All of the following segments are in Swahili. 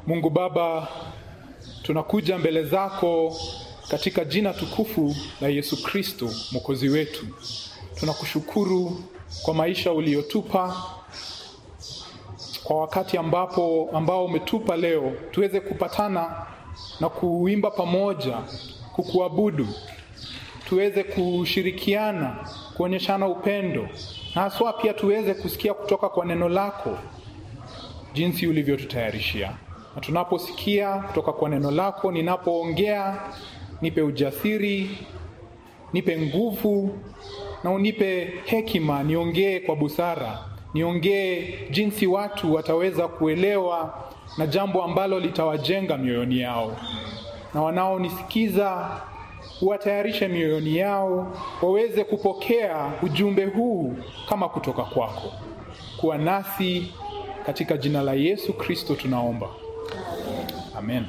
Mungu Baba, tunakuja mbele zako katika jina tukufu la Yesu Kristo mwokozi wetu. Tunakushukuru kwa maisha uliyotupa, kwa wakati ambapo ambao umetupa leo tuweze kupatana na kuimba pamoja, kukuabudu, tuweze kushirikiana, kuonyeshana upendo na haswa pia tuweze kusikia kutoka kwa neno lako jinsi ulivyotutayarishia. Na tunaposikia kutoka kwa neno lako, ninapoongea, nipe ujasiri, nipe nguvu na unipe hekima, niongee kwa busara, niongee jinsi watu wataweza kuelewa na jambo ambalo litawajenga mioyoni yao, na wanaonisikiza uwatayarishe mioyoni yao waweze kupokea ujumbe huu kama kutoka kwako. Kuwa nasi katika jina la Yesu Kristo tunaomba, amen.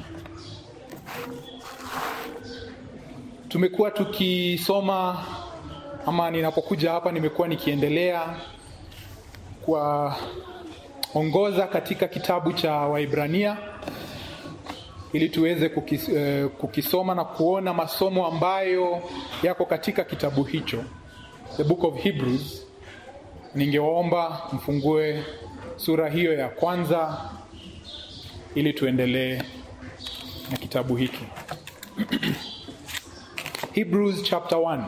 Tumekuwa tukisoma ama, ninapokuja hapa nimekuwa nikiendelea kuwaongoza katika kitabu cha Waibrania ili tuweze kukis, uh, kukisoma na kuona masomo ambayo yako katika kitabu hicho, the book of Hebrews. Ningewaomba mfungue sura hiyo ya kwanza ili tuendelee na kitabu hiki Hebrews chapter 1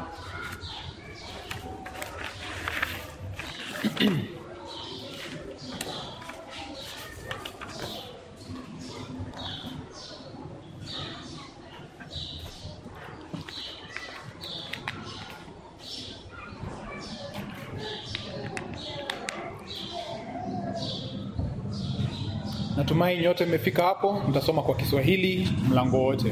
Natumai nyote mmefika hapo. Nitasoma kwa Kiswahili mlango wote.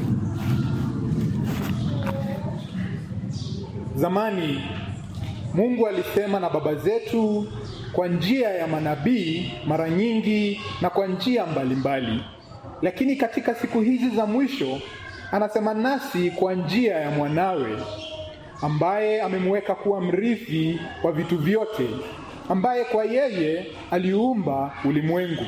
Zamani Mungu alisema na baba zetu kwa njia ya manabii mara nyingi na kwa njia mbalimbali, lakini katika siku hizi za mwisho anasema nasi kwa njia ya mwanawe, ambaye amemweka kuwa mrithi wa vitu vyote, ambaye kwa yeye aliumba ulimwengu.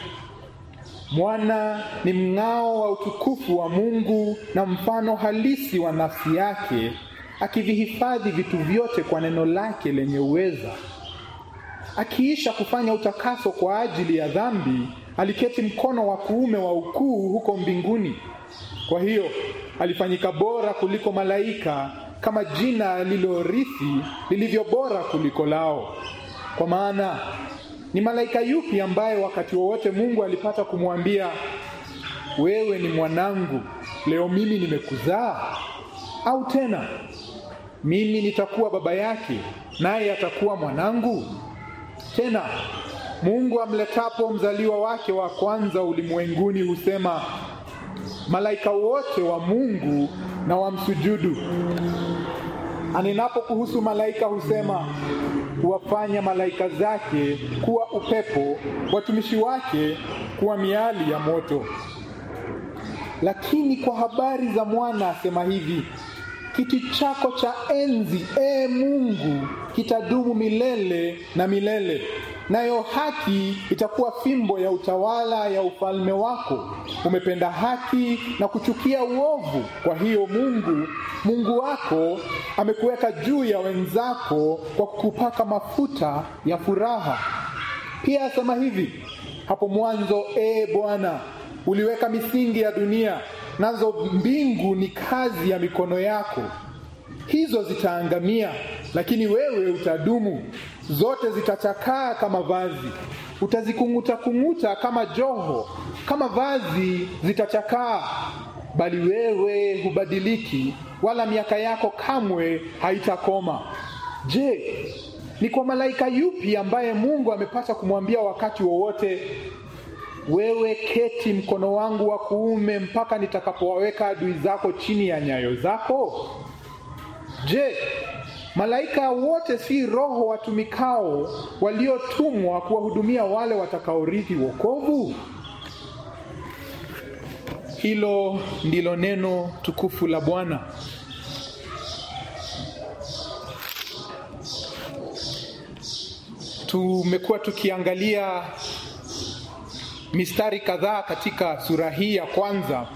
Mwana ni mng'ao wa utukufu wa Mungu na mfano halisi wa nafsi yake, akivihifadhi vitu vyote kwa neno lake lenye uweza. Akiisha kufanya utakaso kwa ajili ya dhambi, aliketi mkono wa kuume wa ukuu huko mbinguni. Kwa hiyo alifanyika bora kuliko malaika, kama jina alilorithi lilivyo bora kuliko lao. Kwa maana ni malaika yupi ambaye wakati wowote Mungu alipata kumwambia wewe ni mwanangu, leo mimi nimekuzaa? Au tena mimi nitakuwa baba yake, naye atakuwa mwanangu? Tena Mungu amletapo mzaliwa wake wa kwanza ulimwenguni husema, malaika wote wa Mungu na wamsujudu. Anenapo kuhusu malaika husema huwafanya malaika zake kuwa upepo, watumishi wake kuwa miali ya moto. Lakini kwa habari za mwana asema hivi, kiti chako cha enzi, ee Mungu, kitadumu milele na milele, nayo haki itakuwa fimbo ya utawala ya ufalme wako. Umependa haki na kuchukia uovu, kwa hiyo Mungu Mungu wako amekuweka juu ya wenzako kwa kukupaka mafuta ya furaha. Pia asema hivi, hapo mwanzo, ee Bwana, uliweka misingi ya dunia, nazo mbingu ni kazi ya mikono yako. Hizo zitaangamia, lakini wewe utadumu. Zote zitachakaa kama vazi, utazikung'uta kung'uta kama joho, kama vazi zitachakaa, bali wewe hubadiliki, wala miaka yako kamwe haitakoma. Je, ni kwa malaika yupi ambaye Mungu amepata kumwambia wakati wowote wewe keti mkono wangu wa kuume mpaka nitakapowaweka adui zako chini ya nyayo zako? Je, malaika wote si roho watumikao waliotumwa kuwahudumia wale watakaorithi wokovu? Hilo ndilo neno tukufu la Bwana. Tumekuwa tukiangalia mistari kadhaa katika sura hii ya kwanza.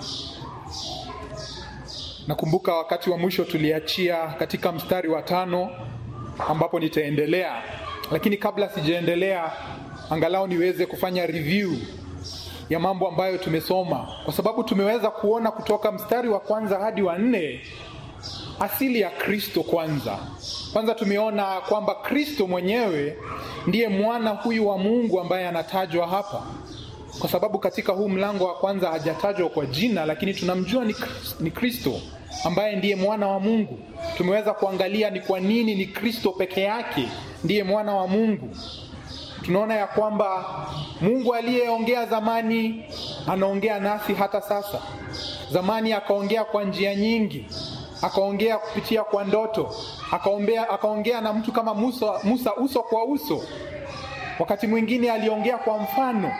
Nakumbuka wakati wa mwisho tuliachia katika mstari wa tano ambapo nitaendelea, lakini kabla sijaendelea, angalau niweze kufanya review ya mambo ambayo tumesoma, kwa sababu tumeweza kuona kutoka mstari wa kwanza hadi wa nne asili ya Kristo. Kwanza kwanza tumeona kwamba Kristo mwenyewe ndiye mwana huyu wa Mungu ambaye anatajwa hapa, kwa sababu katika huu mlango wa kwanza hajatajwa kwa jina, lakini tunamjua ni Kristo ambaye ndiye mwana wa Mungu. Tumeweza kuangalia ni kwa nini ni Kristo peke yake ndiye mwana wa Mungu. Tunaona ya kwamba Mungu aliyeongea zamani anaongea nasi hata sasa. Zamani akaongea kwa njia nyingi, akaongea kupitia kwa ndoto, akaongea, akaongea na mtu kama Musa, Musa uso kwa uso. Wakati mwingine aliongea kwa mfano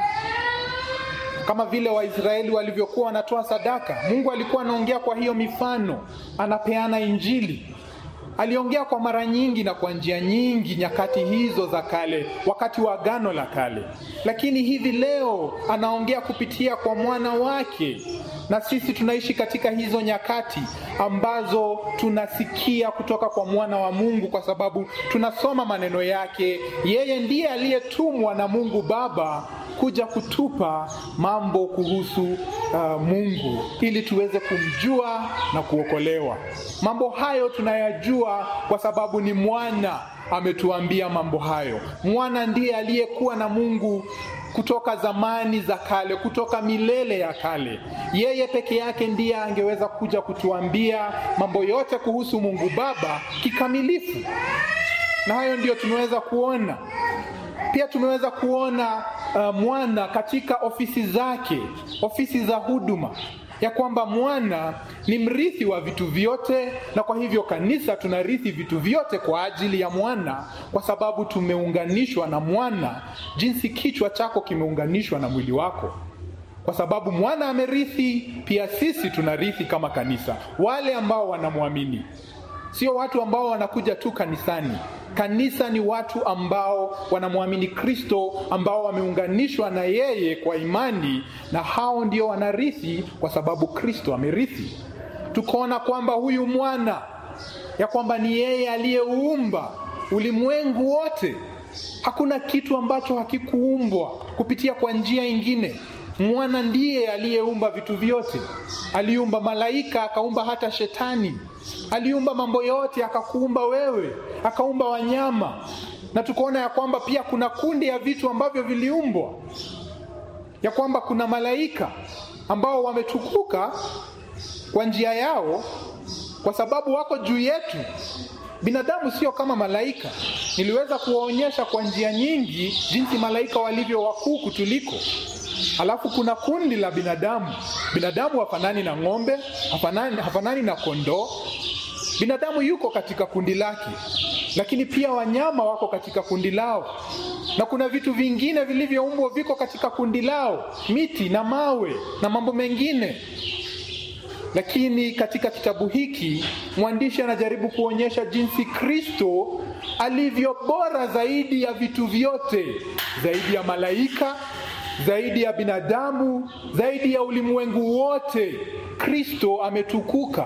kama vile Waisraeli walivyokuwa wanatoa sadaka. Mungu alikuwa anaongea kwa hiyo mifano, anapeana Injili. Aliongea kwa mara nyingi na kwa njia nyingi nyakati hizo za kale, wakati wa Agano la Kale, lakini hivi leo anaongea kupitia kwa mwana wake, na sisi tunaishi katika hizo nyakati ambazo tunasikia kutoka kwa mwana wa Mungu, kwa sababu tunasoma maneno yake. Yeye ndiye aliyetumwa na Mungu Baba kuja kutupa mambo kuhusu uh, Mungu ili tuweze kumjua na kuokolewa. Mambo hayo tunayajua kwa sababu ni mwana ametuambia mambo hayo. Mwana ndiye aliyekuwa na Mungu kutoka zamani za kale, kutoka milele ya kale. Yeye peke yake ndiye angeweza kuja kutuambia mambo yote kuhusu Mungu Baba kikamilifu, na hayo ndiyo tumeweza kuona. Pia tumeweza kuona uh, mwana katika ofisi zake, ofisi za huduma, ya kwamba mwana ni mrithi wa vitu vyote, na kwa hivyo kanisa tunarithi vitu vyote kwa ajili ya mwana, kwa sababu tumeunganishwa na mwana, jinsi kichwa chako kimeunganishwa na mwili wako. Kwa sababu mwana amerithi, pia sisi tunarithi kama kanisa, wale ambao wanamwamini, sio watu ambao wanakuja tu kanisani. Kanisa ni watu ambao wanamwamini Kristo, ambao wameunganishwa na yeye kwa imani, na hao ndio wanarithi, kwa sababu Kristo amerithi. Tukaona kwamba huyu mwana, ya kwamba ni yeye aliyeuumba ulimwengu wote. Hakuna kitu ambacho hakikuumbwa kupitia kwa njia ingine. Mwana ndiye aliyeumba vitu vyote. Aliumba malaika, akaumba hata shetani aliumba mambo yote, akakuumba wewe, akaumba wanyama, na tukaona ya kwamba pia kuna kundi ya vitu ambavyo viliumbwa, ya kwamba kuna malaika ambao wametukuka kwa njia yao, kwa sababu wako juu yetu. Binadamu sio kama malaika. Niliweza kuwaonyesha kwa njia nyingi jinsi malaika walivyo wakuu kutuliko. Alafu kuna kundi la binadamu. Binadamu hafanani na ng'ombe, hafanani, hafanani na kondoo. Binadamu yuko katika kundi lake, lakini pia wanyama wako katika kundi lao, na kuna vitu vingine vilivyoumbwa viko katika kundi lao, miti na mawe na mambo mengine. Lakini katika kitabu hiki mwandishi anajaribu kuonyesha jinsi Kristo alivyo bora zaidi ya vitu vyote, zaidi ya malaika zaidi ya binadamu, zaidi ya ulimwengu wote. Kristo ametukuka,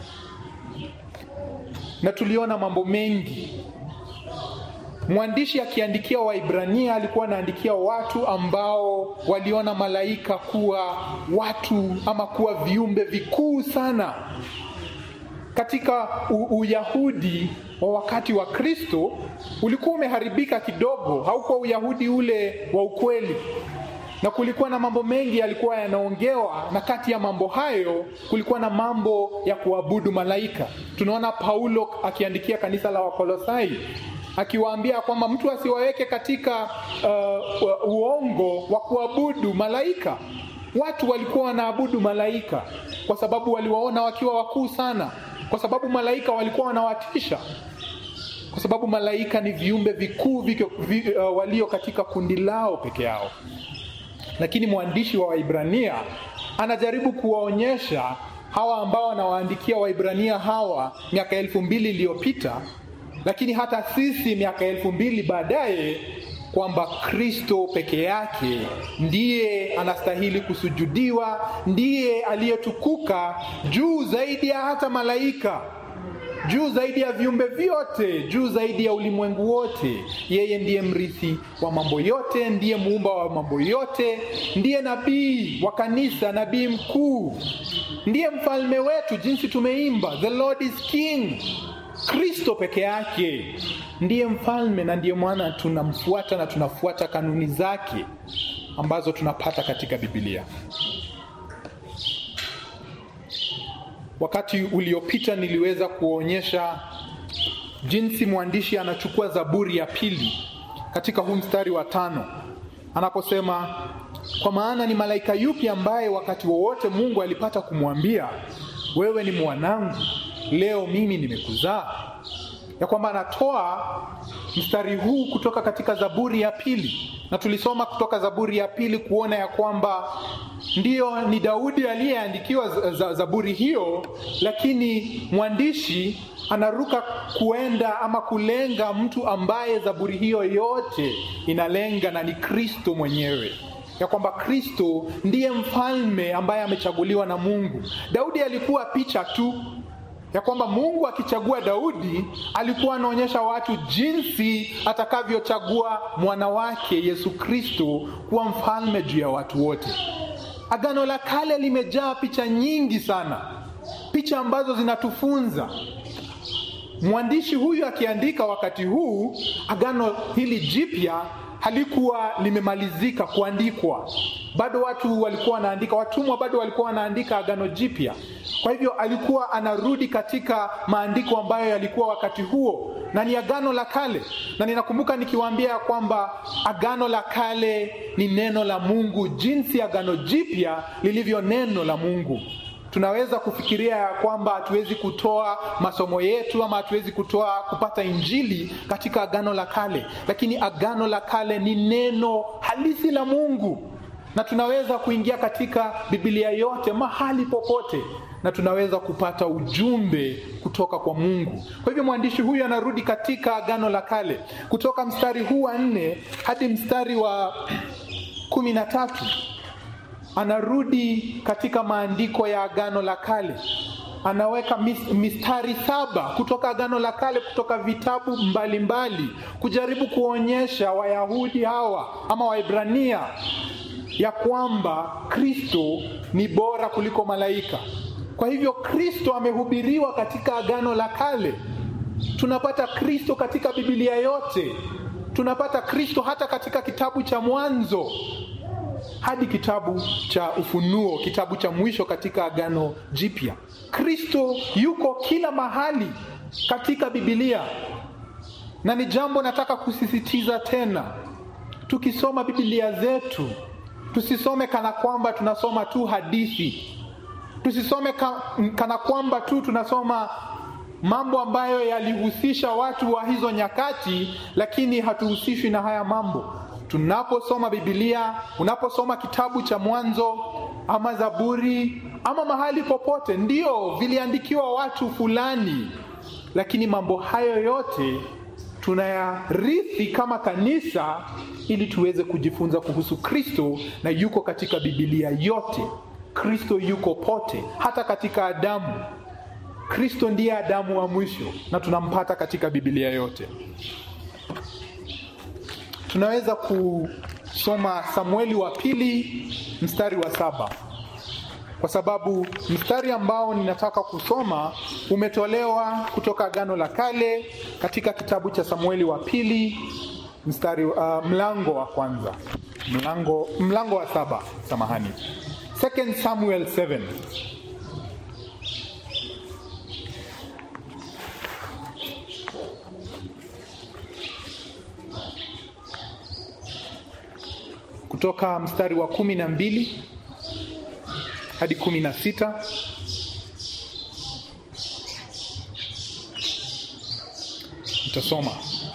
na tuliona mambo mengi. Mwandishi akiandikia Waibrania alikuwa anaandikia watu ambao waliona malaika kuwa watu ama kuwa viumbe vikuu sana. Katika Uyahudi wa wakati wa Kristo ulikuwa umeharibika kidogo, haukuwa Uyahudi ule wa ukweli na kulikuwa na mambo mengi yalikuwa yanaongewa, na kati ya mambo hayo kulikuwa na mambo ya kuabudu malaika. Tunaona Paulo akiandikia kanisa la Wakolosai akiwaambia kwamba mtu asiwaweke katika uh, uongo wa kuabudu malaika. Watu walikuwa wanaabudu malaika kwa sababu waliwaona wakiwa wakuu sana, kwa sababu malaika walikuwa wanawatisha, kwa sababu malaika ni viumbe vikuu vi, uh, walio katika kundi lao peke yao lakini mwandishi wa Waibrania anajaribu kuwaonyesha hawa ambao anawaandikia Waibrania hawa miaka elfu mbili iliyopita, lakini hata sisi miaka elfu mbili baadaye kwamba Kristo peke yake ndiye anastahili kusujudiwa, ndiye aliyetukuka juu zaidi ya hata malaika, juu zaidi ya viumbe vyote, juu zaidi ya ulimwengu wote. Yeye ndiye mrithi wa mambo yote, ndiye muumba wa mambo yote, ndiye nabii wa kanisa, nabii mkuu, ndiye mfalme wetu, jinsi tumeimba, the Lord is king. Kristo peke yake ndiye mfalme na ndiye mwana tunamfuata na tunafuata kanuni zake ambazo tunapata katika Biblia. Wakati uliopita niliweza kuonyesha jinsi mwandishi anachukua Zaburi ya pili katika huu mstari wa tano anaposema, kwa maana ni malaika yupi ambaye wakati wowote Mungu alipata kumwambia wewe ni mwanangu, leo mimi nimekuzaa? Ya kwamba anatoa mstari huu kutoka katika Zaburi ya pili, na tulisoma kutoka Zaburi ya pili kuona ya kwamba ndiyo ni Daudi aliyeandikiwa Zaburi hiyo, lakini mwandishi anaruka kuenda ama kulenga mtu ambaye Zaburi hiyo yote inalenga, na ni Kristo mwenyewe ya kwamba Kristo ndiye mfalme ambaye amechaguliwa na Mungu. Daudi alikuwa picha tu ya kwamba Mungu akichagua Daudi alikuwa anaonyesha watu jinsi atakavyochagua mwana wake Yesu Kristo kuwa mfalme juu ya watu wote. Agano la Kale limejaa picha nyingi sana, picha ambazo zinatufunza. Mwandishi huyu akiandika wakati huu, agano hili jipya halikuwa limemalizika kuandikwa, bado watu walikuwa wanaandika, watumwa bado walikuwa wanaandika agano jipya. Kwa hivyo alikuwa anarudi katika maandiko ambayo yalikuwa wakati huo, na ni agano la kale. Na ninakumbuka nikiwaambia kwamba agano la kale ni neno la Mungu, jinsi agano jipya lilivyo neno la Mungu. Tunaweza kufikiria ya kwamba hatuwezi kutoa masomo yetu ama hatuwezi kutoa kupata injili katika agano la kale, lakini agano la kale ni neno halisi la Mungu, na tunaweza kuingia katika Biblia yote mahali popote na tunaweza kupata ujumbe kutoka kwa Mungu. Kwa hivyo mwandishi huyu anarudi katika agano la kale kutoka mstari huu wa nne hadi mstari wa kumi na tatu anarudi katika maandiko ya agano la kale, anaweka mistari saba kutoka agano la kale, kutoka vitabu mbalimbali mbali, kujaribu kuonyesha Wayahudi hawa ama Waebrania ya kwamba Kristo ni bora kuliko malaika. Kwa hivyo Kristo amehubiriwa katika agano la kale. Tunapata Kristo katika Biblia yote, tunapata Kristo hata katika kitabu cha Mwanzo hadi kitabu cha Ufunuo, kitabu cha mwisho katika agano jipya. Kristo yuko kila mahali katika Biblia, na ni jambo nataka kusisitiza tena, tukisoma Biblia zetu tusisome kana kwamba tunasoma tu hadithi tusisome ka, kana kwamba tu tunasoma mambo ambayo yalihusisha watu wa hizo nyakati, lakini hatuhusishwi na haya mambo. Tunaposoma Biblia, unaposoma kitabu cha Mwanzo ama Zaburi ama mahali popote, ndio viliandikiwa watu fulani, lakini mambo hayo yote tunayarithi kama kanisa, ili tuweze kujifunza kuhusu Kristo, na yuko katika Biblia yote. Kristo yuko pote, hata katika Adamu. Kristo ndiye Adamu wa mwisho na tunampata katika Biblia yote. Tunaweza kusoma Samueli wa pili mstari wa saba kwa sababu mstari ambao ninataka kusoma umetolewa kutoka Agano la Kale katika kitabu cha Samueli wa pili mstari uh, mlango wa kwanza mlango, mlango wa saba samahani 2 Samuel 7 kutoka mstari wa kumi na mbili hadi kumi na sita nitasoma.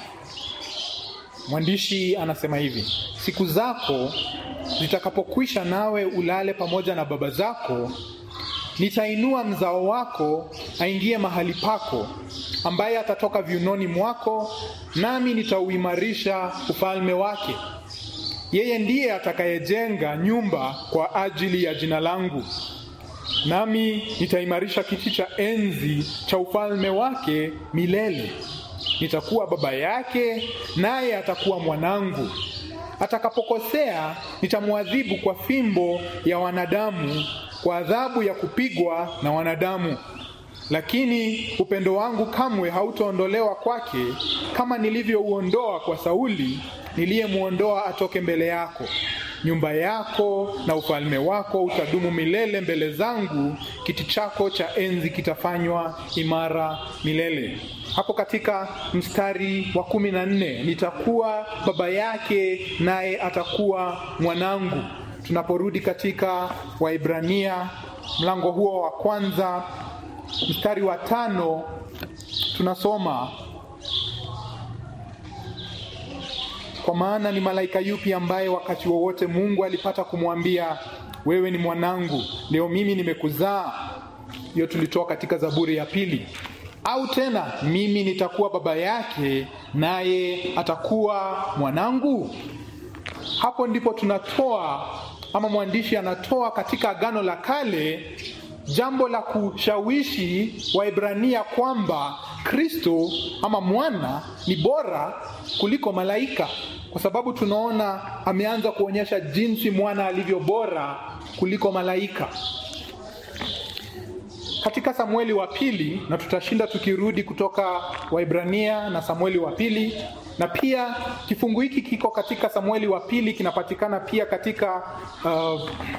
Mwandishi anasema hivi: siku zako zitakapokwisha, nawe ulale pamoja na baba zako, nitainua mzao wako aingie mahali pako, ambaye atatoka viunoni mwako, nami nitauimarisha ufalme wake. Yeye ndiye atakayejenga nyumba kwa ajili ya jina langu, nami nitaimarisha kiti cha enzi cha ufalme wake milele. Nitakuwa baba yake, naye atakuwa mwanangu. Atakapokosea, nitamwadhibu kwa fimbo ya wanadamu, kwa adhabu ya kupigwa na wanadamu. Lakini upendo wangu kamwe hautaondolewa kwake, kama nilivyouondoa kwa Sauli niliyemwondoa atoke mbele yako. Nyumba yako na ufalme wako utadumu milele mbele zangu, kiti chako cha enzi kitafanywa imara milele. Hapo katika mstari wa kumi na nne nitakuwa baba yake naye atakuwa mwanangu. Tunaporudi katika Waibrania mlango huo wa kwanza mstari wa tano tunasoma kwa maana ni malaika yupi ambaye wakati wowote Mungu alipata kumwambia wewe ni mwanangu, leo mimi nimekuzaa? Hiyo tulitoa katika Zaburi ya pili. Au tena mimi nitakuwa baba yake naye atakuwa mwanangu. Hapo ndipo tunatoa ama mwandishi anatoa katika Agano la Kale jambo la kushawishi Waibrania kwamba Kristo ama mwana ni bora kuliko malaika, kwa sababu tunaona ameanza kuonyesha jinsi mwana alivyo bora kuliko malaika katika Samueli wa pili, na tutashinda tukirudi kutoka Waibrania na Samueli wa pili, na pia kifungu hiki kiko katika Samueli wa pili, kinapatikana pia katika uh,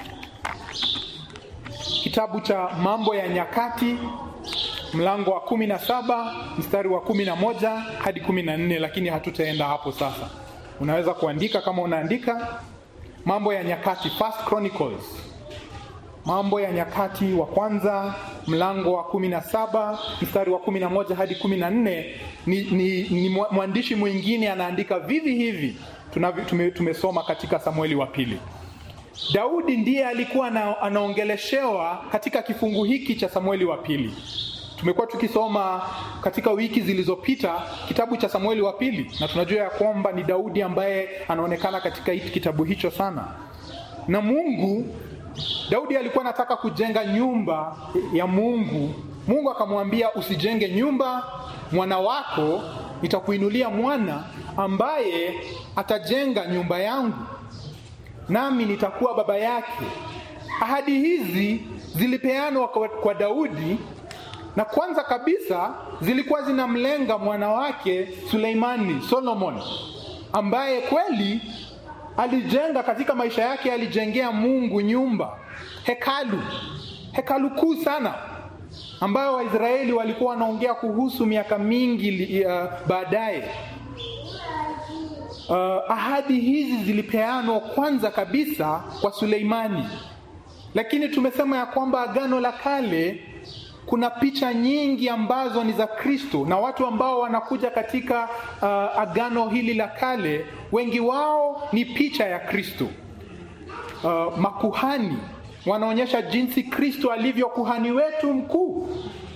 kitabu cha Mambo ya Nyakati mlango wa kumi na saba mstari wa kumi na moja hadi kumi na nne lakini hatutaenda hapo sasa. Unaweza kuandika kama unaandika Mambo ya Nyakati, First Chronicles, Mambo ya Nyakati wa kwanza mlango wa kumi na saba mstari wa kumi na moja hadi kumi na nne ni, ni, ni mwandishi mwingine anaandika vivi hivi tunavyo tume, tumesoma katika Samueli wa pili. Daudi ndiye alikuwa na, anaongeleshewa katika kifungu hiki cha Samueli wa pili. Tumekuwa tukisoma katika wiki zilizopita kitabu cha Samueli wa pili, na tunajua ya kwamba ni Daudi ambaye anaonekana katika hiki kitabu hicho sana. Na Mungu, Daudi alikuwa anataka kujenga nyumba ya Mungu. Mungu akamwambia, usijenge nyumba, mwana wako nitakuinulia mwana ambaye atajenga nyumba yangu nami nitakuwa baba yake. Ahadi hizi zilipeanwa kwa, kwa Daudi na kwanza kabisa zilikuwa zinamlenga mwana wake Suleimani, Solomon, ambaye kweli alijenga katika maisha yake, alijengea Mungu nyumba, hekalu, hekalu kuu sana ambayo Waisraeli walikuwa wanaongea kuhusu miaka mingi uh, baadaye. Uh, ahadi hizi zilipeanwa kwanza kabisa kwa Suleimani, lakini tumesema ya kwamba Agano la Kale kuna picha nyingi ambazo ni za Kristo na watu ambao wanakuja katika uh, agano hili la kale, wengi wao ni picha ya Kristo. Uh, makuhani wanaonyesha jinsi Kristo alivyo kuhani wetu mkuu.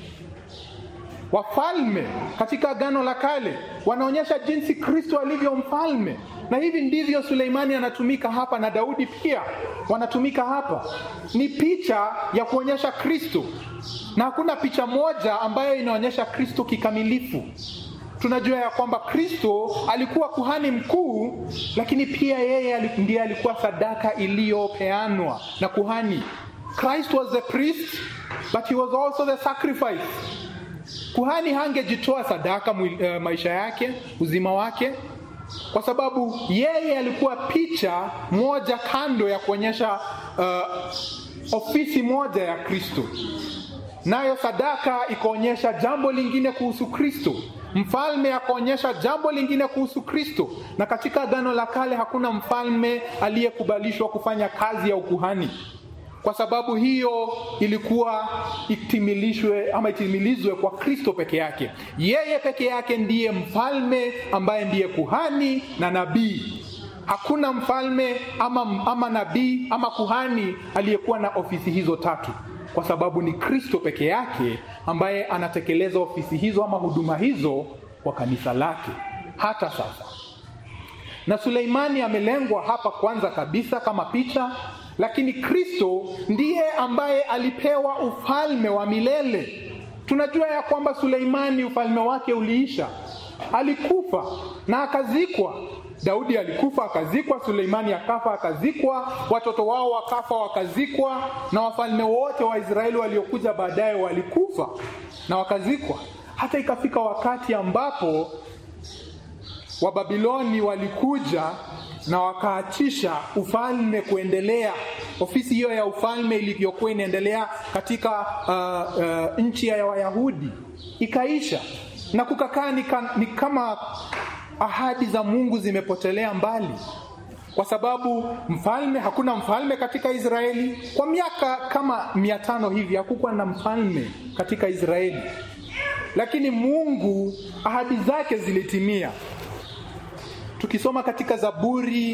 Wafalme katika agano la kale wanaonyesha jinsi Kristo alivyo mfalme, na hivi ndivyo Suleimani anatumika hapa na Daudi pia wanatumika hapa. Ni picha ya kuonyesha Kristo, na hakuna picha moja ambayo inaonyesha Kristo kikamilifu. Tunajua ya kwamba Kristo alikuwa kuhani mkuu, lakini pia yeye ndiye alikuwa sadaka iliyopeanwa na kuhani. Christ was the priest but he was also the sacrifice. Kuhani hangejitoa sadaka uh, maisha yake, uzima wake, kwa sababu yeye alikuwa picha moja kando ya kuonyesha uh, ofisi moja ya Kristo, nayo sadaka ikaonyesha jambo lingine kuhusu Kristo. Mfalme akaonyesha jambo lingine kuhusu Kristo, na katika Agano la Kale hakuna mfalme aliyekubalishwa kufanya kazi ya ukuhani. Kwa sababu hiyo ilikuwa itimilishwe ama itimilizwe kwa Kristo peke yake. Yeye peke yake ndiye mfalme ambaye ndiye kuhani na nabii. Hakuna mfalme ama, ama nabii ama kuhani aliyekuwa na ofisi hizo tatu. kwa sababu ni Kristo peke yake ambaye anatekeleza ofisi hizo ama huduma hizo kwa kanisa lake hata sasa. Na Suleimani amelengwa hapa kwanza kabisa kama picha, lakini Kristo ndiye ambaye alipewa ufalme wa milele. Tunajua ya kwamba Suleimani ufalme wake uliisha, alikufa na akazikwa. Daudi alikufa akazikwa, Suleimani akafa akazikwa, watoto wao wakafa wakazikwa, na wafalme wote wa Israeli waliokuja baadaye walikufa na wakazikwa, hata ikafika wakati ambapo Wababiloni walikuja na wakaachisha ufalme kuendelea, ofisi hiyo ya ufalme ilivyokuwa inaendelea katika uh, uh, nchi ya Wayahudi ikaisha, na kukakaa ni, ni kama ahadi za Mungu zimepotelea mbali, kwa sababu mfalme, hakuna mfalme katika Israeli kwa miaka kama mia tano hivi, hakukuwa na mfalme katika Israeli, lakini Mungu ahadi zake zilitimia. Tukisoma katika Zaburi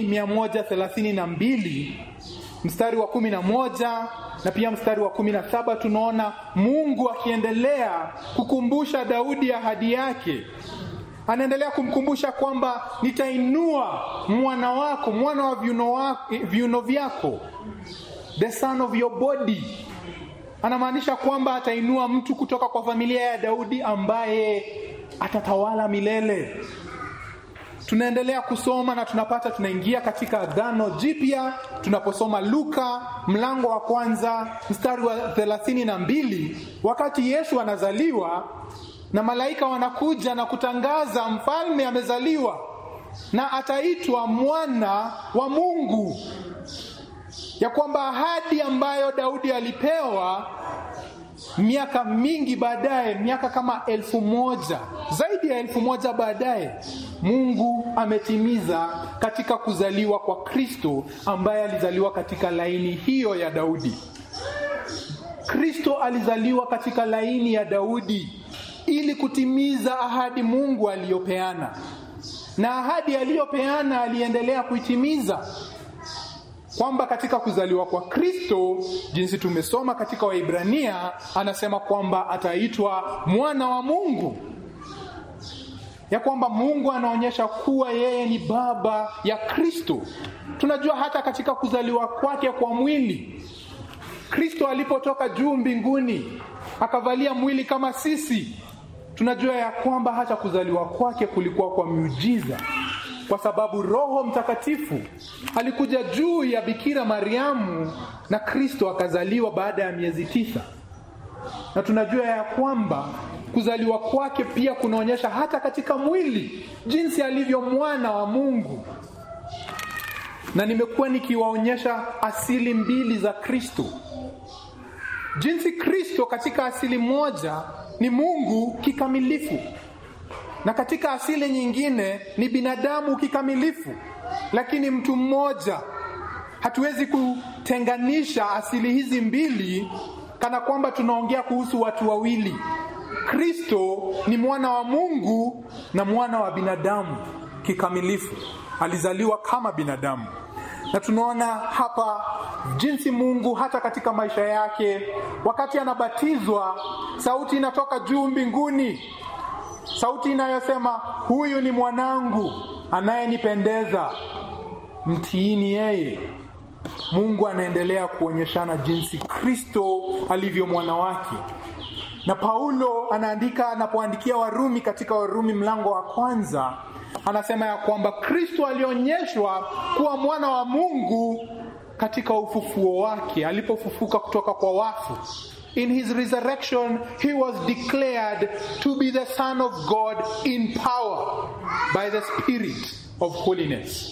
132 mstari wa kumi na moja na pia mstari wa kumi na saba tunaona Mungu akiendelea kukumbusha Daudi ahadi yake. Anaendelea kumkumbusha kwamba nitainua mwana wako, mwana wa viuno, wako, viuno vyako, the son of your body. Anamaanisha kwamba atainua mtu kutoka kwa familia ya Daudi ambaye atatawala milele. Tunaendelea kusoma na tunapata, tunaingia katika Agano Jipya tunaposoma Luka mlango wa kwanza mstari wa thelathini na mbili wakati Yesu anazaliwa na malaika wanakuja na kutangaza mfalme amezaliwa na ataitwa mwana wa Mungu, ya kwamba ahadi ambayo Daudi alipewa miaka mingi baadaye, miaka kama elfu moja zaidi ya elfu moja baadaye, Mungu ametimiza katika kuzaliwa kwa Kristo ambaye alizaliwa katika laini hiyo ya Daudi. Kristo alizaliwa katika laini ya Daudi ili kutimiza ahadi Mungu aliyopeana, na ahadi aliyopeana aliendelea kuitimiza kwamba katika kuzaliwa kwa Kristo, jinsi tumesoma katika Waibrania, anasema kwamba ataitwa mwana wa Mungu, ya kwamba Mungu anaonyesha kuwa yeye ni baba ya Kristo. Tunajua hata katika kuzaliwa kwake kwa mwili, Kristo alipotoka juu mbinguni akavalia mwili kama sisi, tunajua ya kwamba hata kuzaliwa kwake kulikuwa kwa miujiza kwa sababu Roho Mtakatifu alikuja juu ya Bikira Mariamu na Kristo akazaliwa baada ya miezi tisa, na tunajua ya kwamba kuzaliwa kwake pia kunaonyesha hata katika mwili jinsi alivyo mwana wa Mungu. Na nimekuwa nikiwaonyesha asili mbili za Kristo, jinsi Kristo katika asili moja ni Mungu kikamilifu na katika asili nyingine ni binadamu kikamilifu, lakini mtu mmoja. Hatuwezi kutenganisha asili hizi mbili kana kwamba tunaongea kuhusu watu wawili. Kristo ni mwana wa Mungu na mwana wa binadamu kikamilifu, alizaliwa kama binadamu. Na tunaona hapa jinsi Mungu hata katika maisha yake, wakati anabatizwa, sauti inatoka juu mbinguni sauti inayosema huyu ni mwanangu anayenipendeza, mtiini yeye. Mungu anaendelea kuonyeshana jinsi Kristo alivyo mwana wake, na Paulo anaandika anapoandikia Warumi katika Warumi mlango wa kwanza, anasema ya kwamba Kristo alionyeshwa kuwa mwana wa Mungu katika ufufuo wake, alipofufuka kutoka kwa wafu. In his resurrection, he was declared to be the Son of God in power by the Spirit of holiness.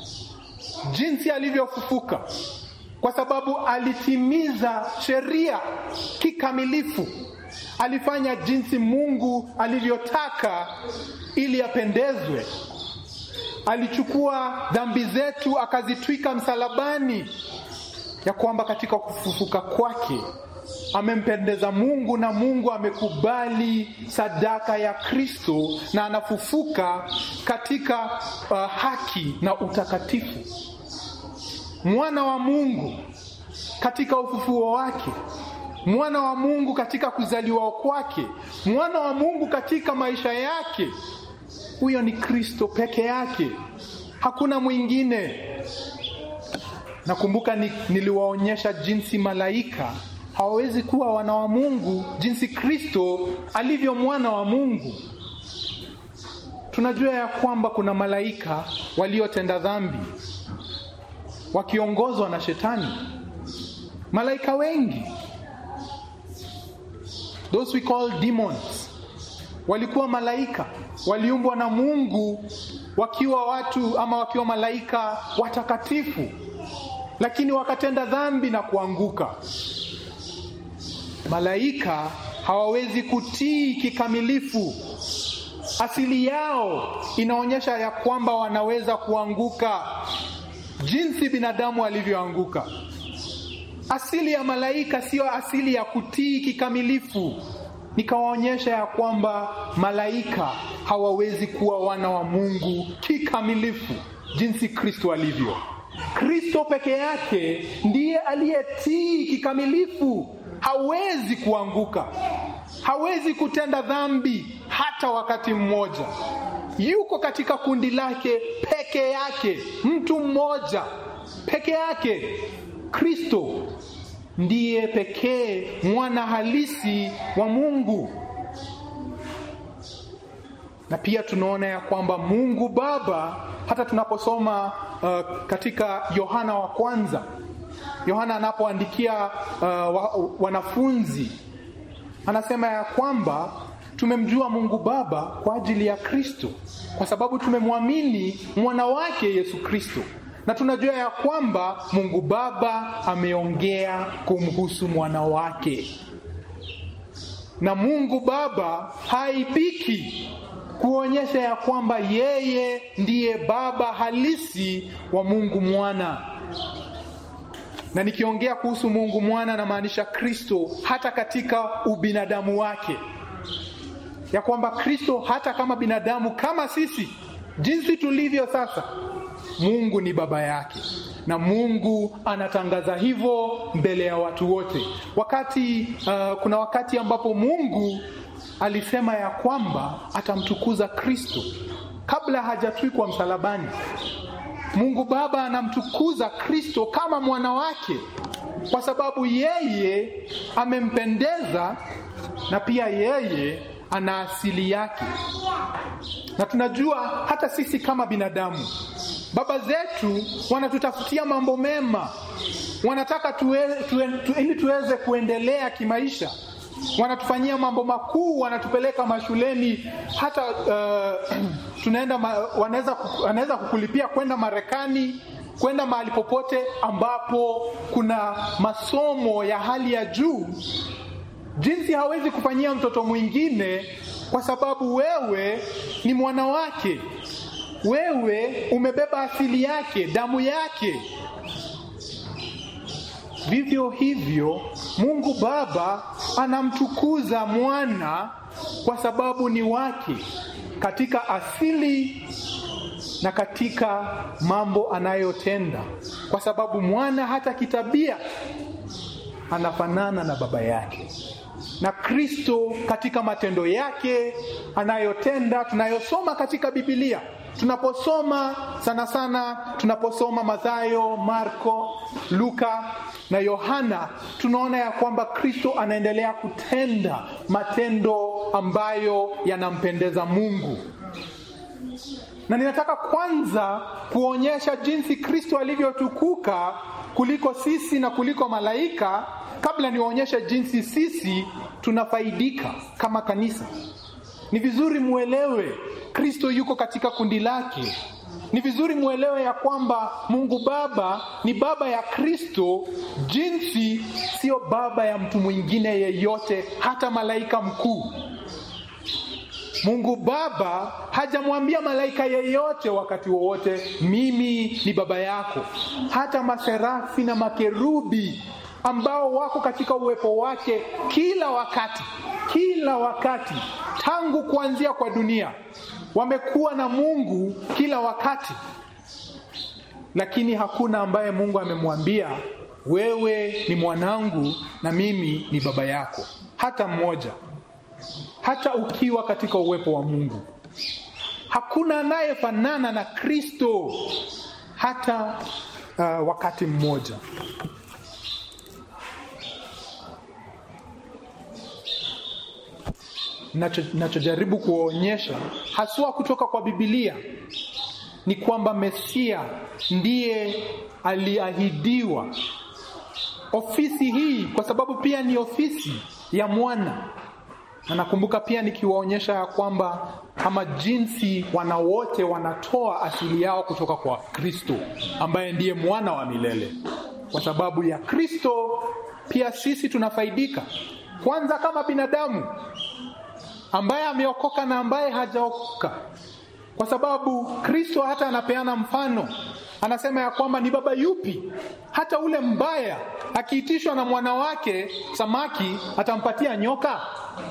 Jinsi alivyofufuka, kwa sababu alitimiza sheria kikamilifu, alifanya jinsi Mungu alivyotaka ili apendezwe. Alichukua dhambi zetu akazitwika msalabani, ya kwamba katika kufufuka kwake amempendeza Mungu na Mungu amekubali sadaka ya Kristo na anafufuka katika uh, haki na utakatifu. Mwana wa Mungu katika ufufuo wake mwana wa Mungu katika kuzaliwa kwake, mwana wa Mungu katika maisha yake. Huyo ni Kristo peke yake, hakuna mwingine. Nakumbuka ni, niliwaonyesha jinsi malaika hawawezi kuwa wana wa Mungu, jinsi Kristo alivyo mwana wa Mungu. Tunajua ya kwamba kuna malaika waliotenda dhambi wakiongozwa na Shetani, malaika wengi, those we call demons, walikuwa malaika, waliumbwa na Mungu wakiwa watu ama wakiwa malaika watakatifu, lakini wakatenda dhambi na kuanguka. Malaika hawawezi kutii kikamilifu. Asili yao inaonyesha ya kwamba wanaweza kuanguka jinsi binadamu alivyoanguka. Asili ya malaika siyo asili ya kutii kikamilifu. Nikawaonyesha ya kwamba malaika hawawezi kuwa wana wa Mungu kikamilifu jinsi Kristo alivyo. Kristo peke yake ndiye aliyetii kikamilifu, hawezi kuanguka, hawezi kutenda dhambi hata wakati mmoja. Yuko katika kundi lake peke yake, mtu mmoja peke yake. Kristo ndiye pekee mwana halisi wa Mungu. Na pia tunaona ya kwamba Mungu Baba, hata tunaposoma uh, katika Yohana wa kwanza, Yohana anapoandikia uh, wa, wanafunzi anasema ya kwamba tumemjua Mungu Baba kwa ajili ya Kristo, kwa sababu tumemwamini mwana wake Yesu Kristo, na tunajua ya kwamba Mungu Baba ameongea kumhusu mwana wake, na Mungu Baba haibiki kuonyesha ya kwamba yeye ndiye baba halisi wa Mungu Mwana. Na nikiongea kuhusu Mungu Mwana namaanisha Kristo hata katika ubinadamu wake, ya kwamba Kristo hata kama binadamu kama sisi, jinsi tulivyo sasa, Mungu ni baba yake, na Mungu anatangaza hivyo mbele ya watu wote. Wakati uh, kuna wakati ambapo Mungu alisema ya kwamba atamtukuza Kristo kabla hajatwikwa msalabani. Mungu Baba anamtukuza Kristo kama mwana wake kwa sababu yeye amempendeza na pia yeye ana asili yake. Na tunajua hata sisi kama binadamu, baba zetu wanatutafutia mambo mema, wanataka tuwe, tuwe, tu, ili tuweze kuendelea kimaisha wanatufanyia mambo makuu, wanatupeleka mashuleni, hata uh, tunaenda ma, wanaweza wanaweza kukulipia kwenda Marekani, kwenda mahali popote ambapo kuna masomo ya hali ya juu, jinsi hawezi kufanyia mtoto mwingine, kwa sababu wewe ni mwana wake, wewe umebeba asili yake, damu yake. Vivyo hivyo Mungu Baba anamtukuza mwana kwa sababu ni wake katika asili na katika mambo anayotenda, kwa sababu mwana hata kitabia anafanana na baba yake, na Kristo katika matendo yake anayotenda tunayosoma katika Biblia tunaposoma sana sana, tunaposoma Mathayo, Marko, Luka na Yohana, tunaona ya kwamba Kristo anaendelea kutenda matendo ambayo yanampendeza Mungu. Na ninataka kwanza kuonyesha jinsi Kristo alivyotukuka kuliko sisi na kuliko malaika, kabla niwaonyeshe jinsi sisi tunafaidika kama kanisa. Ni vizuri muelewe Kristo yuko katika kundi lake. Ni vizuri muelewe ya kwamba Mungu Baba ni baba ya Kristo, jinsi sio baba ya mtu mwingine yeyote, hata malaika mkuu. Mungu Baba hajamwambia malaika yeyote wakati wowote, mimi ni baba yako. Hata maserafi na makerubi ambao wako katika uwepo wake kila wakati, kila wakati, tangu kuanzia kwa dunia wamekuwa na Mungu kila wakati, lakini hakuna ambaye Mungu amemwambia wewe ni mwanangu na mimi ni baba yako, hata mmoja, hata ukiwa katika uwepo wa Mungu. Hakuna anayefanana na Kristo hata uh, wakati mmoja. Nachojaribu kuonyesha haswa kutoka kwa Biblia ni kwamba Mesia ndiye aliahidiwa ofisi hii, kwa sababu pia ni ofisi ya mwana na nakumbuka pia nikiwaonyesha ya kwamba kama jinsi wana wote wanatoa asili yao kutoka kwa Kristo ambaye ndiye mwana wa milele. Kwa sababu ya Kristo pia sisi tunafaidika, kwanza kama binadamu ambaye ameokoka na ambaye hajaokoka, kwa sababu Kristo hata anapeana mfano, anasema ya kwamba ni baba yupi hata ule mbaya akiitishwa na mwana wake samaki atampatia nyoka?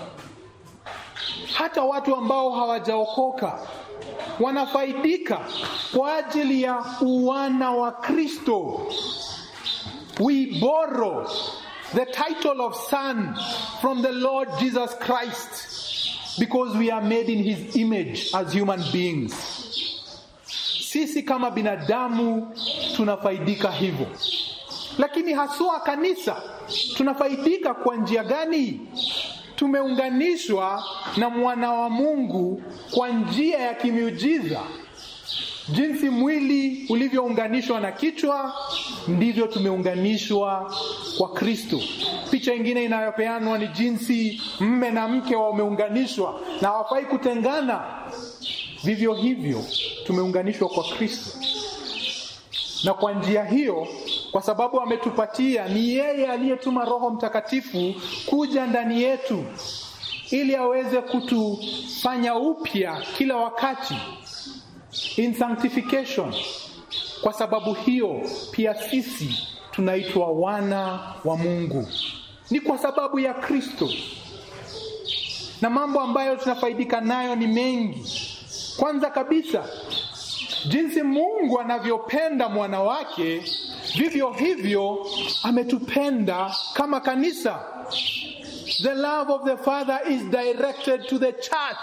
Hata watu ambao hawajaokoka wanafaidika kwa ajili ya uwana wa Kristo. We borrow the title of son from the Lord Jesus Christ because we are made in his image as human beings. Sisi kama binadamu tunafaidika hivyo, lakini haswa kanisa tunafaidika kwa njia gani? Tumeunganishwa na mwana wa Mungu kwa njia ya kimiujiza. Jinsi mwili ulivyounganishwa na kichwa, ndivyo tumeunganishwa kwa Kristo. Picha ingine inayopeanwa ni jinsi mme na mke wameunganishwa na hawafai kutengana. Vivyo hivyo tumeunganishwa kwa Kristo, na kwa njia hiyo, kwa sababu ametupatia, ni yeye aliyetuma Roho Mtakatifu kuja ndani yetu ili aweze kutufanya upya kila wakati in sanctification. Kwa sababu hiyo pia sisi tunaitwa wana wa Mungu, ni kwa sababu ya Kristo, na mambo ambayo tunafaidika nayo ni mengi. Kwanza kabisa, jinsi Mungu anavyopenda mwana wake, vivyo hivyo ametupenda kama kanisa. The love of the Father is directed to the church.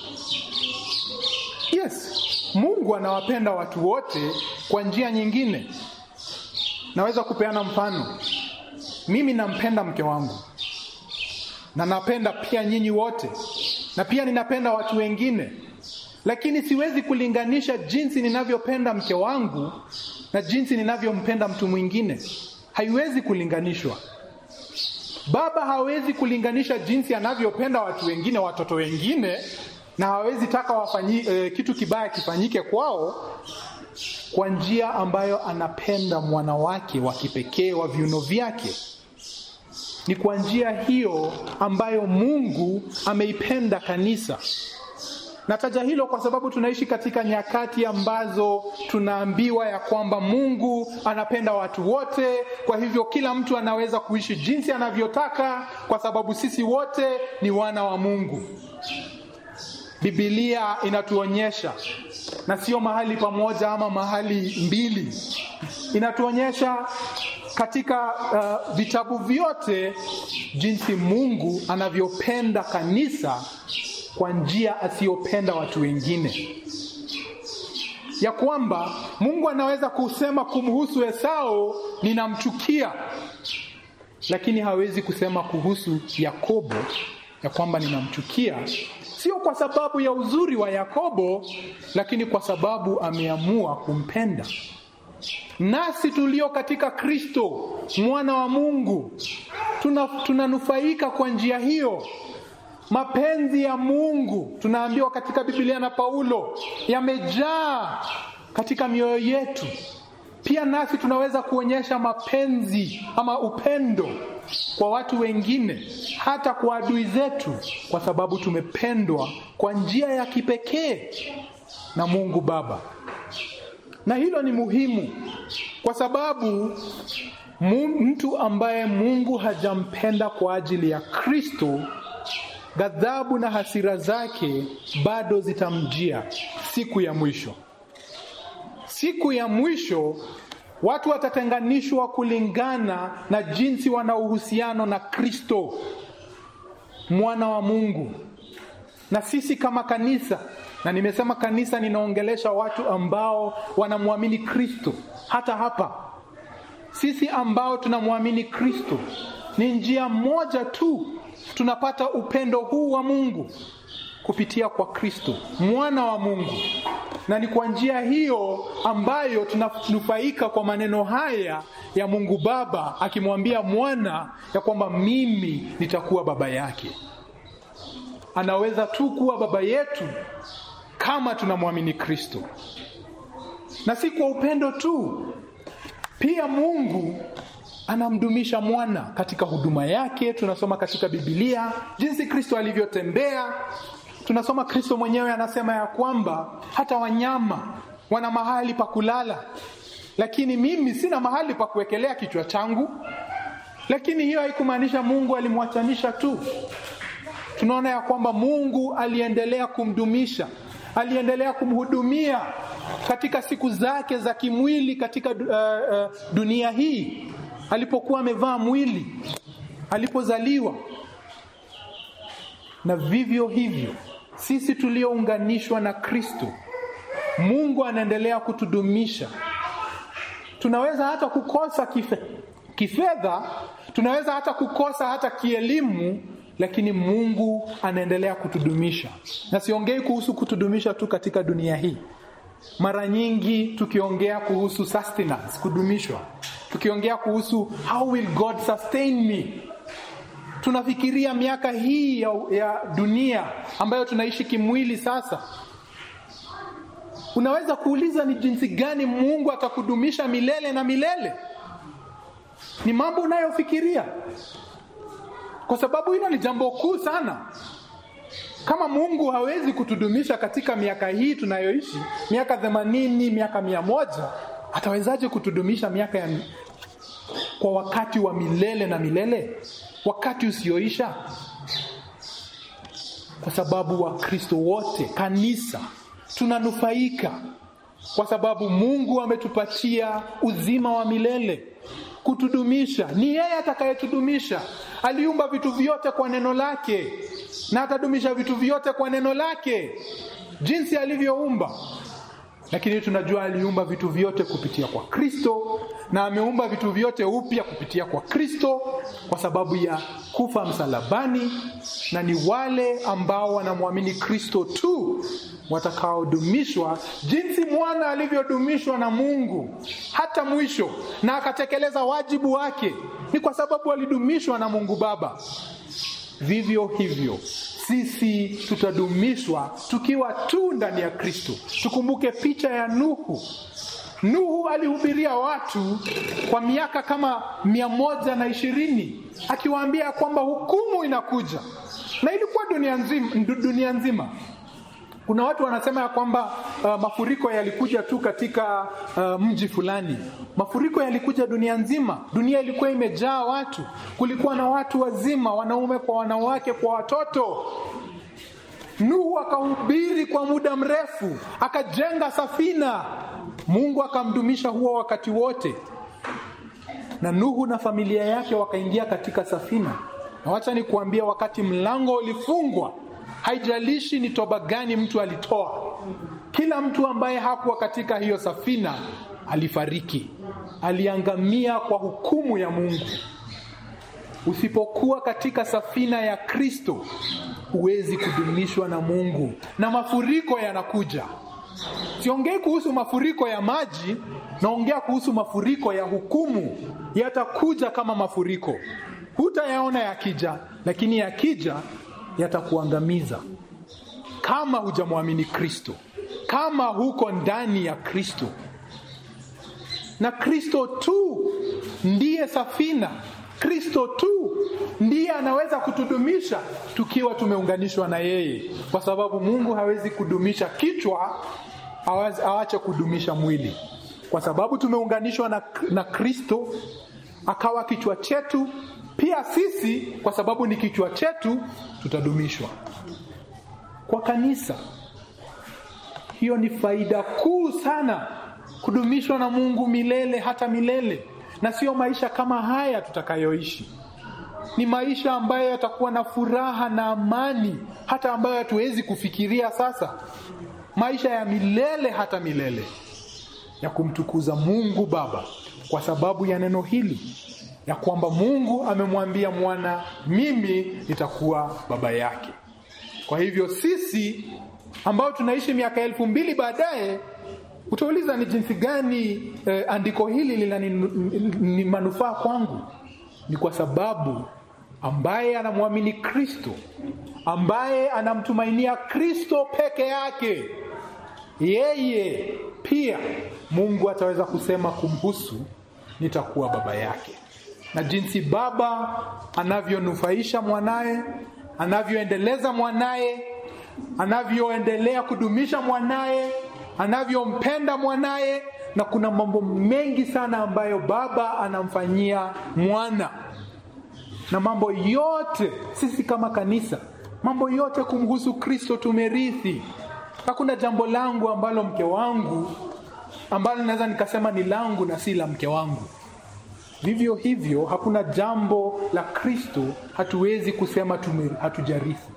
Yes, Mungu anawapenda watu wote kwa njia nyingine. Naweza kupeana mfano. Mimi nampenda mke wangu na napenda pia nyinyi wote, na pia ninapenda watu wengine, lakini siwezi kulinganisha jinsi ninavyopenda mke wangu na jinsi ninavyompenda mtu mwingine. Haiwezi kulinganishwa. Baba hawezi kulinganisha jinsi anavyopenda watu wengine, watoto wengine, na hawezi taka wafanyi, eh, kitu kibaya kifanyike kwao kwa njia ambayo anapenda mwana wake wa kipekee wa viuno vyake. Ni kwa njia hiyo ambayo Mungu ameipenda kanisa. Nataja hilo kwa sababu tunaishi katika nyakati ambazo tunaambiwa ya kwamba Mungu anapenda watu wote, kwa hivyo kila mtu anaweza kuishi jinsi anavyotaka kwa sababu sisi wote ni wana wa Mungu. Biblia inatuonyesha na sio mahali pamoja ama mahali mbili, inatuonyesha katika uh, vitabu vyote jinsi Mungu anavyopenda kanisa kwa njia asiyopenda watu wengine, ya kwamba Mungu anaweza kusema kumhusu Esau ninamchukia, lakini hawezi kusema kuhusu Yakobo ya kwamba ninamchukia, sio kwa sababu ya uzuri wa Yakobo, lakini kwa sababu ameamua kumpenda. Nasi tulio katika Kristo mwana wa Mungu tunanufaika tuna kwa njia hiyo. Mapenzi ya Mungu tunaambiwa katika Biblia na Paulo yamejaa katika mioyo yetu. Pia nasi tunaweza kuonyesha mapenzi ama upendo kwa watu wengine, hata kwa adui zetu, kwa sababu tumependwa kwa njia ya kipekee na Mungu Baba. Na hilo ni muhimu kwa sababu mtu ambaye Mungu hajampenda kwa ajili ya Kristo, ghadhabu na hasira zake bado zitamjia siku ya mwisho. Siku ya mwisho Watu watatenganishwa kulingana na jinsi wana uhusiano na Kristo mwana wa Mungu. Na sisi kama kanisa, na nimesema kanisa, ninaongelesha watu ambao wanamwamini Kristo. Hata hapa sisi ambao tunamwamini Kristo, ni njia moja tu tunapata upendo huu wa Mungu kupitia kwa Kristo mwana wa Mungu, na ni kwa njia hiyo ambayo tunanufaika kwa maneno haya ya Mungu Baba akimwambia mwana ya kwamba mimi nitakuwa baba yake. Anaweza tu kuwa baba yetu kama tunamwamini Kristo, na si kwa upendo tu, pia Mungu anamdumisha mwana katika huduma yake. Tunasoma katika Biblia jinsi Kristo alivyotembea. Tunasoma Kristo mwenyewe anasema ya kwamba hata wanyama wana mahali pa kulala, lakini mimi sina mahali pa kuwekelea kichwa changu. Lakini hiyo haikumaanisha Mungu alimwachanisha tu. Tunaona ya kwamba Mungu aliendelea kumdumisha, aliendelea kumhudumia katika siku zake za kimwili katika uh, uh, dunia hii alipokuwa amevaa mwili, alipozaliwa. Na vivyo hivyo sisi tuliounganishwa na Kristo, Mungu anaendelea kutudumisha. Tunaweza hata kukosa kife, kifedha, tunaweza hata kukosa hata kielimu, lakini Mungu anaendelea kutudumisha. Na siongei kuhusu kutudumisha tu katika dunia hii. Mara nyingi tukiongea kuhusu sustenance, kudumishwa, tukiongea kuhusu how will God sustain me, tunafikiria miaka hii ya, ya dunia ambayo tunaishi kimwili. Sasa unaweza kuuliza ni jinsi gani Mungu atakudumisha milele na milele? Ni mambo unayofikiria, kwa sababu hilo ni jambo kuu sana. Kama Mungu hawezi kutudumisha katika miaka hii tunayoishi, miaka themanini, miaka mia moja, atawezaje kutudumisha miaka ya kwa wakati wa milele na milele, wakati usioisha? Kwa sababu Wakristo wote, kanisa, tunanufaika kwa sababu Mungu ametupatia uzima wa milele kutudumisha. Ni yeye atakayetudumisha. Aliumba vitu vyote kwa neno lake na atadumisha vitu vyote kwa neno lake jinsi alivyoumba. Lakini tunajua aliumba vitu vyote kupitia kwa Kristo na ameumba vitu vyote upya kupitia kwa Kristo kwa sababu ya kufa msalabani, na ni wale ambao wanamwamini Kristo tu watakaodumishwa jinsi mwana alivyodumishwa na Mungu hata mwisho, na akatekeleza wajibu wake. Ni kwa sababu alidumishwa na Mungu Baba. Vivyo hivyo sisi tutadumishwa tukiwa tu ndani ya Kristo. Tukumbuke picha ya Nuhu. Nuhu alihubiria watu kwa miaka kama mia moja na ishirini akiwaambia kwamba hukumu inakuja, na ilikuwa dunia nzima, dunia nzima. Kuna watu wanasema ya kwamba uh, mafuriko yalikuja tu katika uh, mji fulani. Mafuriko yalikuja dunia nzima. Dunia ilikuwa imejaa watu, kulikuwa na watu wazima, wanaume kwa wanawake, kwa watoto. Nuhu akahubiri kwa muda mrefu, akajenga safina. Mungu akamdumisha huo wakati wote, na Nuhu na familia yake wakaingia katika safina. Na wacha nikuambia, wakati mlango ulifungwa Haijalishi ni toba gani mtu alitoa, kila mtu ambaye hakuwa katika hiyo safina alifariki, aliangamia kwa hukumu ya Mungu. Usipokuwa katika safina ya Kristo, huwezi kudumishwa na Mungu, na mafuriko yanakuja. Siongei kuhusu mafuriko ya maji, naongea kuhusu mafuriko ya hukumu. Yatakuja kama mafuriko, hutayaona yakija, lakini yakija yatakuangamiza kama hujamwamini Kristo, kama huko ndani ya Kristo. Na Kristo tu ndiye safina, Kristo tu ndiye anaweza kutudumisha tukiwa tumeunganishwa na yeye, kwa sababu Mungu hawezi kudumisha kichwa awache kudumisha mwili. Kwa sababu tumeunganishwa na, na Kristo akawa kichwa chetu pia sisi kwa sababu ni kichwa chetu tutadumishwa kwa kanisa. Hiyo ni faida kuu sana kudumishwa na Mungu milele hata milele, na sio maisha kama haya tutakayoishi. Ni maisha ambayo yatakuwa na furaha na amani, hata ambayo hatuwezi kufikiria sasa, maisha ya milele hata milele ya kumtukuza Mungu Baba kwa sababu ya neno hili ya kwamba Mungu amemwambia mwana, mimi nitakuwa baba yake. Kwa hivyo sisi ambao tunaishi miaka elfu mbili baadaye, utauliza ni jinsi gani eh, andiko hili lina ni, ni manufaa kwangu? Ni kwa sababu ambaye anamwamini Kristo, ambaye anamtumainia Kristo peke yake, yeye pia Mungu ataweza kusema kumhusu, nitakuwa baba yake. Na jinsi baba anavyonufaisha mwanaye, anavyoendeleza mwanaye, anavyoendelea kudumisha mwanaye, anavyompenda mwanaye, na kuna mambo mengi sana ambayo baba anamfanyia mwana, na mambo yote sisi kama kanisa, mambo yote kumhusu Kristo tumerithi. Hakuna jambo langu ambalo mke wangu ambalo naweza nikasema ni langu na si la mke wangu. Vivyo hivyo hakuna jambo la Kristo hatuwezi kusema tume, hatujarithi.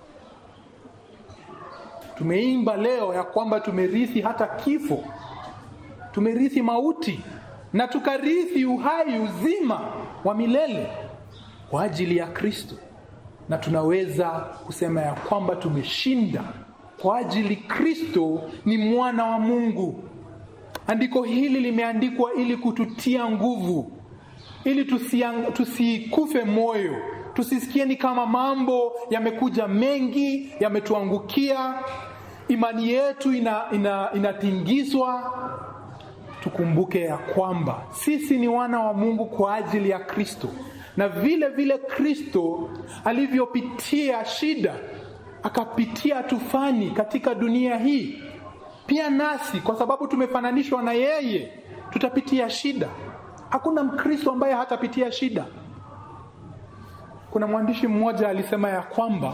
Tumeimba leo ya kwamba tumerithi hata kifo, tumerithi mauti na tukarithi uhai, uzima wa milele kwa ajili ya Kristo, na tunaweza kusema ya kwamba tumeshinda kwa ajili Kristo ni mwana wa Mungu. Andiko hili limeandikwa ili kututia nguvu, ili tusikufe moyo, tusisikie ni kama mambo yamekuja mengi, yametuangukia, imani yetu inatingizwa. Ina, ina tukumbuke ya kwamba sisi ni wana wa Mungu kwa ajili ya Kristo, na vile vile Kristo alivyopitia shida akapitia tufani katika dunia hii, pia nasi kwa sababu tumefananishwa na yeye tutapitia shida. Hakuna Mkristo ambaye hatapitia shida. Kuna mwandishi mmoja alisema ya kwamba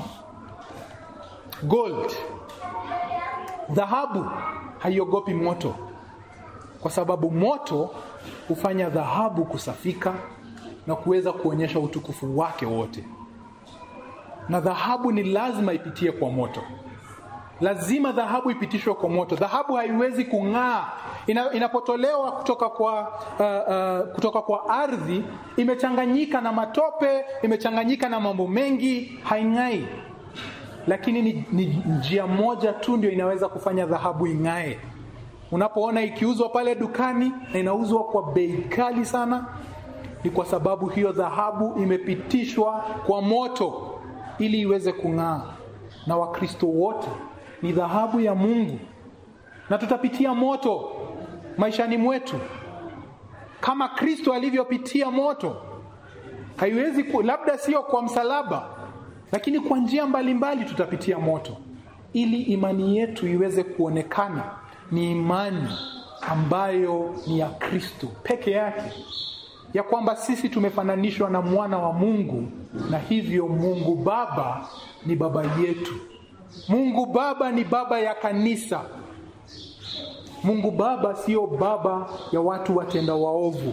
gold, dhahabu haiogopi moto, kwa sababu moto hufanya dhahabu kusafika na kuweza kuonyesha utukufu wake wote na dhahabu ni lazima ipitie kwa moto, lazima dhahabu ipitishwe kwa moto. Dhahabu haiwezi kung'aa ina, inapotolewa kutoka kwa, uh, uh, kutoka kwa ardhi, imechanganyika na matope, imechanganyika na mambo mengi, haing'ai. Lakini ni, ni njia moja tu ndio inaweza kufanya dhahabu ing'ae. Unapoona ikiuzwa pale dukani na inauzwa kwa bei kali sana, ni kwa sababu hiyo dhahabu imepitishwa kwa moto ili iweze kung'aa. Na Wakristo wote ni dhahabu ya Mungu, na tutapitia moto maishani mwetu kama Kristo alivyopitia moto. Haiwezi ku, labda sio kwa msalaba, lakini kwa njia mbalimbali tutapitia moto, ili imani yetu iweze kuonekana ni imani ambayo ni ya Kristo peke yake ya kwamba sisi tumefananishwa na mwana wa Mungu na hivyo Mungu Baba ni baba yetu. Mungu Baba ni baba ya kanisa. Mungu Baba sio baba ya watu watenda waovu.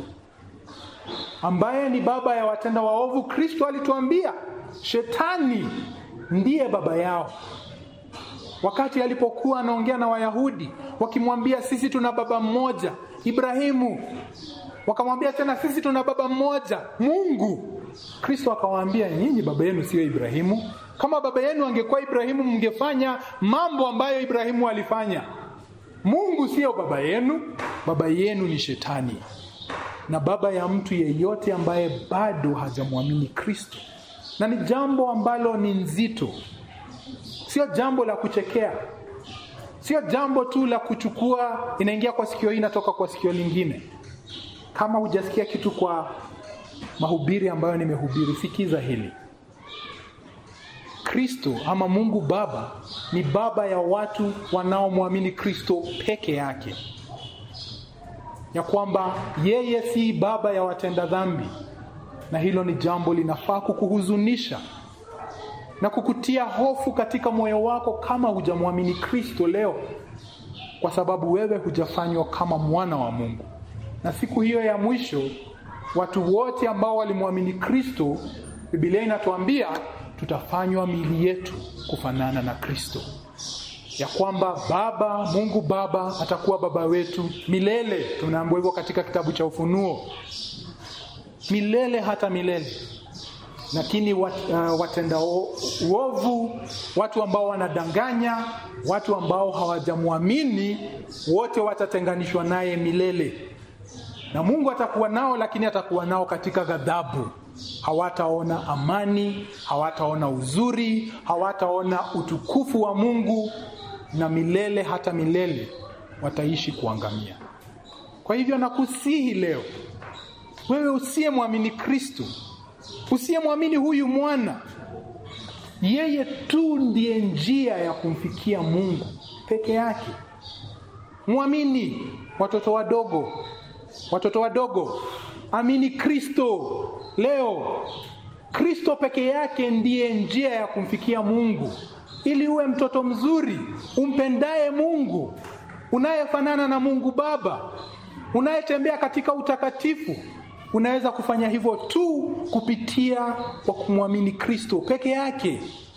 Ambaye ni baba ya watenda waovu, Kristo alituambia shetani ndiye baba yao. Wakati alipokuwa anaongea na Wayahudi wakimwambia, sisi tuna baba mmoja Ibrahimu, wakamwambia tena sisi tuna baba mmoja Mungu. Kristo akawaambia nyinyi baba yenu sio Ibrahimu. Kama baba yenu angekuwa Ibrahimu, mngefanya mambo ambayo Ibrahimu alifanya. Mungu sio baba yenu, baba yenu ni Shetani, na baba ya mtu yeyote ambaye bado hajamwamini Kristo. Na ni jambo ambalo ni nzito, sio jambo la kuchekea, sio jambo tu la kuchukua, inaingia kwa sikio hii inatoka kwa sikio lingine. Kama hujasikia kitu kwa mahubiri ambayo nimehubiri, sikiza hili. Kristo ama Mungu Baba ni baba ya watu wanaomwamini Kristo peke yake, ya kwamba yeye si baba ya watenda dhambi, na hilo ni jambo linafaa kukuhuzunisha na kukutia hofu katika moyo wako kama hujamwamini Kristo leo. kwa sababu wewe hujafanywa kama mwana wa Mungu. Na siku hiyo ya mwisho, watu wote ambao walimwamini Kristo, Biblia inatuambia tutafanywa miili yetu kufanana na Kristo, ya kwamba Baba Mungu Baba atakuwa baba wetu milele. Tunaambiwa hivyo katika kitabu cha Ufunuo, milele hata milele. Lakini wat, uh, watenda uovu, watu ambao wanadanganya, watu ambao hawajamwamini, wote watatenganishwa naye milele, na Mungu atakuwa nao, lakini atakuwa nao katika ghadhabu. Hawataona amani, hawataona uzuri, hawataona utukufu wa Mungu, na milele hata milele wataishi kuangamia. Kwa hivyo nakusihi leo, wewe usiyemwamini Kristo, usiyemwamini huyu mwana, yeye tu ndiye njia ya kumfikia Mungu peke yake. Mwamini. Watoto wadogo, watoto wadogo, amini Kristo leo. Kristo peke yake ndiye njia ya kumfikia Mungu, ili uwe mtoto mzuri umpendaye Mungu, unayefanana na Mungu Baba, unayetembea katika utakatifu. Unaweza kufanya hivyo tu kupitia kwa kumwamini Kristo peke yake.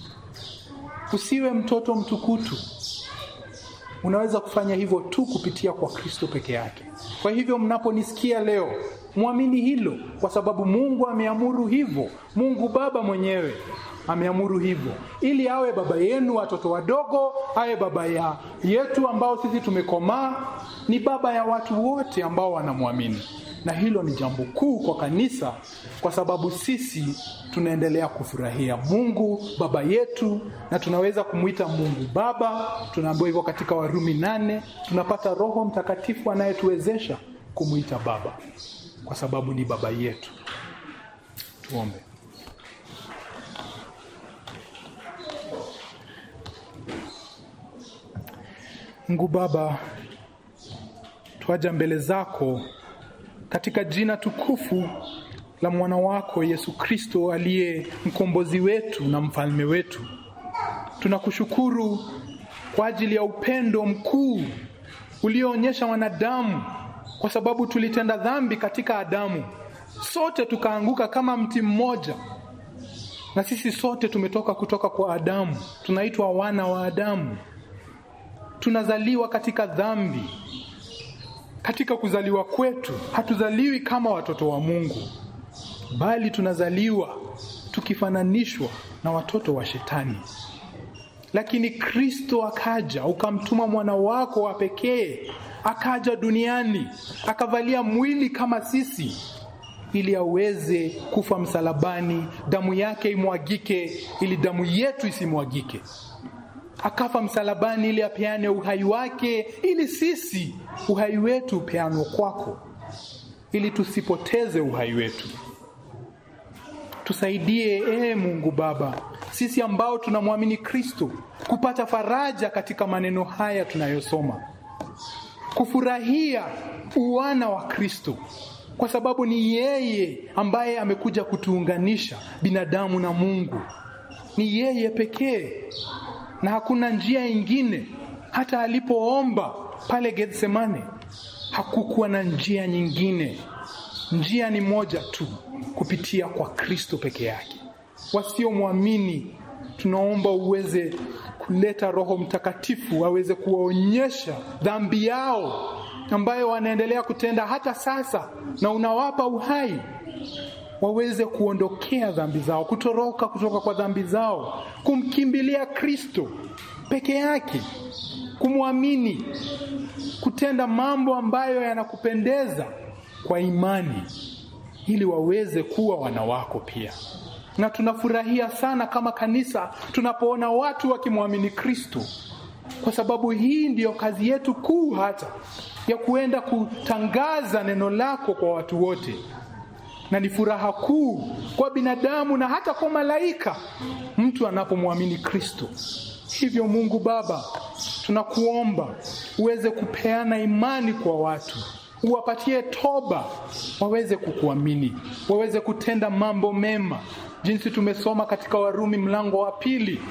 Usiwe mtoto mtukutu. Unaweza kufanya hivyo tu kupitia kwa Kristo peke yake. Kwa hivyo mnaponisikia leo, mwamini hilo, kwa sababu Mungu ameamuru hivyo. Mungu Baba mwenyewe ameamuru hivyo, ili awe baba yenu watoto wadogo, awe baba ya yetu ambao sisi tumekomaa, ni baba ya watu wote ambao wanamwamini. Na hilo ni jambo kuu kwa kanisa, kwa sababu sisi tunaendelea kufurahia Mungu baba yetu, na tunaweza kumwita Mungu Baba. Tunaambiwa hivyo katika Warumi nane. Tunapata Roho Mtakatifu anayetuwezesha kumwita Baba, kwa sababu ni baba yetu. Tuombe. Mungu Baba, twaja mbele zako katika jina tukufu la mwana wako Yesu Kristo aliye mkombozi wetu na mfalme wetu. Tunakushukuru kwa ajili ya upendo mkuu ulioonyesha wanadamu, kwa sababu tulitenda dhambi katika Adamu, sote tukaanguka kama mti mmoja, na sisi sote tumetoka kutoka kwa Adamu, tunaitwa wana wa Adamu. Tunazaliwa katika dhambi. Katika kuzaliwa kwetu hatuzaliwi kama watoto wa Mungu, bali tunazaliwa tukifananishwa na watoto wa Shetani. Lakini Kristo akaja, ukamtuma mwana wako wa pekee, akaja duniani, akavalia mwili kama sisi, ili aweze kufa msalabani, damu yake imwagike, ili damu yetu isimwagike. Akafa msalabani ili apeane uhai wake, ili sisi uhai wetu upeanwe kwako, ili tusipoteze uhai wetu. Tusaidie ee Mungu Baba, sisi ambao tunamwamini Kristo, kupata faraja katika maneno haya tunayosoma, kufurahia uwana wa Kristo, kwa sababu ni yeye ambaye amekuja kutuunganisha binadamu na Mungu. Ni yeye pekee na hakuna njia ingine. Hata alipoomba pale Gethsemane hakukuwa na njia nyingine. Njia ni moja tu, kupitia kwa Kristo peke yake. Wasiomwamini, tunaomba uweze kuleta Roho Mtakatifu aweze kuwaonyesha dhambi yao ambayo wanaendelea kutenda hata sasa, na unawapa uhai waweze kuondokea dhambi zao, kutoroka kutoka kwa dhambi zao, kumkimbilia Kristo peke yake, kumwamini, kutenda mambo ambayo yanakupendeza kwa imani, ili waweze kuwa wana wako pia. Na tunafurahia sana kama kanisa tunapoona watu wakimwamini Kristo, kwa sababu hii ndiyo kazi yetu kuu, hata ya kuenda kutangaza neno lako kwa watu wote na ni furaha kuu kwa binadamu na hata kwa malaika mtu anapomwamini Kristo. Hivyo Mungu Baba, tunakuomba uweze kupeana imani kwa watu, uwapatie toba, waweze kukuamini, waweze kutenda mambo mema, jinsi tumesoma katika Warumi mlango wa pili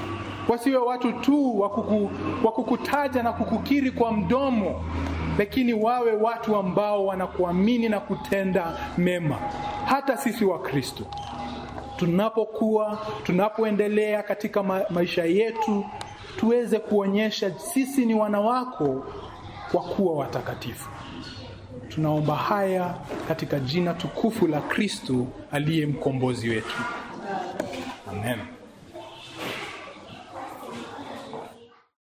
wasiwe watu tu wa kuku, wa kukutaja na kukukiri kwa mdomo, lakini wawe watu ambao wanakuamini na kutenda mema. Hata sisi wa Kristo tunapokuwa tunapoendelea katika ma maisha yetu, tuweze kuonyesha sisi ni wana wako wa kuwa watakatifu. Tunaomba haya katika jina tukufu la Kristo aliye mkombozi wetu, amen.